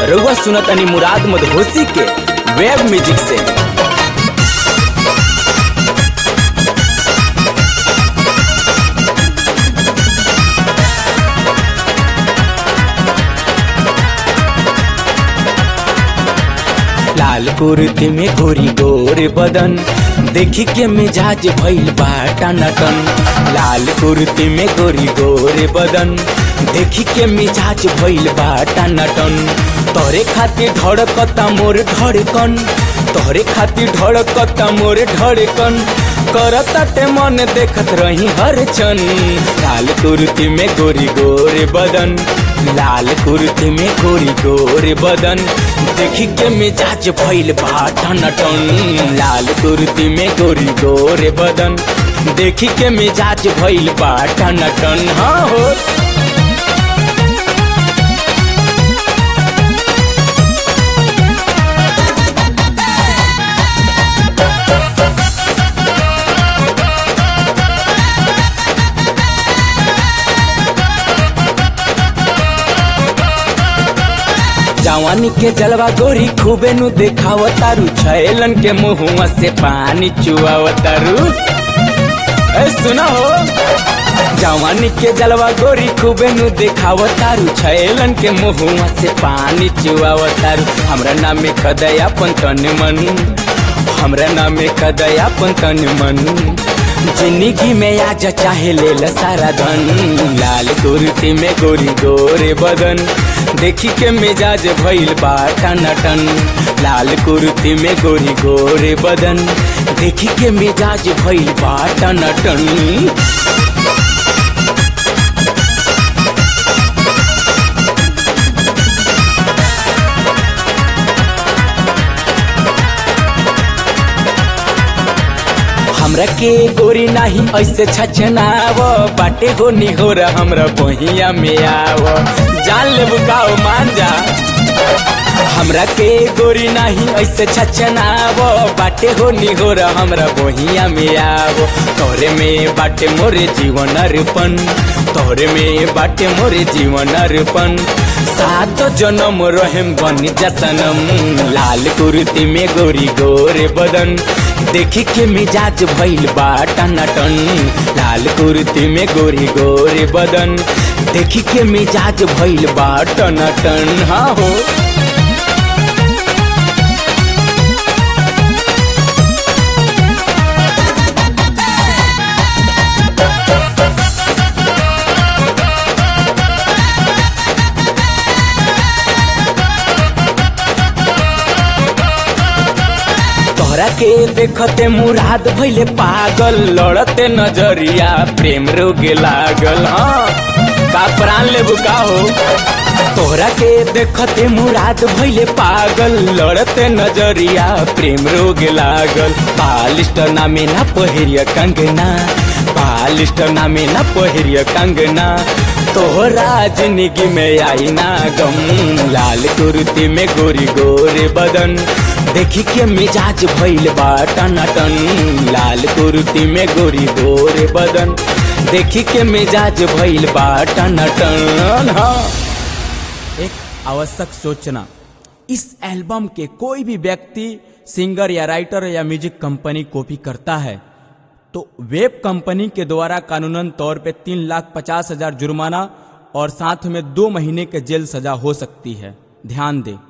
रउआ सुनत अनी मुराद मदहोसी के वेब म्यूजिक से लाल कुर्ती में गोरी गोर बदन देखी के मिजाज भइल बाटा नटन लाल कुर्ती में गोरी गोर बदन देखी के मिजाज भइल बाटा नटन तोरे खातिर धड़कता मोर धड़कन तोरे खातिर धड़कता मोर धड़कन करता ते मन देखत रही हर क्षण लाल कुर्ती में गोरी गोर बदन लाल कुर्ती में गोरी गोर बदन देखी के मिजाज भइल बाटा नटन लाल कुर्ती में गोरी गोर बदन देखी के मिजाज भइल बाटा नटन हाँ हो जवानी के जलवा गोरी खूबे नु देखावतारू छैलन के मुहुआ से पानी चुआवतारू ए सुना हो जवानी के जलवा गोरी खूबे नु देखावतारू छैलन के मुहुआ से पानी चुआवतारू हमरा नाम में खदया पंतन मन हमरा नाम में खदया पंतन मन जिंदगी में आज चाहे ले ल सारा धन लाल कुर्ती में गोरी गोरे बदन देखी के मिजाज भइल बाटा नटन लाल कुर्ती में गोरी गोरे बदन देखी के मिजाज भइल बाटा नटन हमरा के गोरी नाही ऐसे छछनाव बाटे हो निहोर हमरा बहिया में आव जान ले बुकाओ मान जा हमरा के गोरी नाही ऐसे छछनाव बाटे हो निहोर हमरा बहिया में आव तोरे में बाटे मोरे जीवन अर्पण तोरे में बाटे मोरे जीवन अर्पण सात जन्म रहेम बन जतनम लाल कुर्ती में गोरी गोरे बदन देखी के मिजाज भइल बाटा नटन लाल कुर्ती में गोरी गोरे बदन देखी के मिजाज भइल बाटा नटन हाँ हो तोहरा के देखते मुराद भइले पागल लड़ते नजरिया प्रेम रोगे लागल हाँ का प्राण लेबू का हो तोहरा के देखते मुराद भइले पागल लड़ते नजरिया प्रेम रोगे लागल बालिस्ट नामे ना पहिरिया कंगना बालिस्ट नामे ना पहिरिया कंगना तोहरा जिंदगी में आई ना गम लाल कुर्ती में गोरी गोरे बदन देखी के मिजाज भइल बाटा नटन लाल कुर्ती में गोरी गोरे बदन देखी के मिजाज भइल बाटा नटन हाँ एक आवश्यक सूचना इस एल्बम के कोई भी व्यक्ति सिंगर या राइटर या म्यूजिक कंपनी कॉपी करता है तो वेब कंपनी के द्वारा कानूनन तौर पे तीन लाख पचास हजार जुर्माना और साथ में दो महीने के जेल सजा हो सकती है ध्यान दें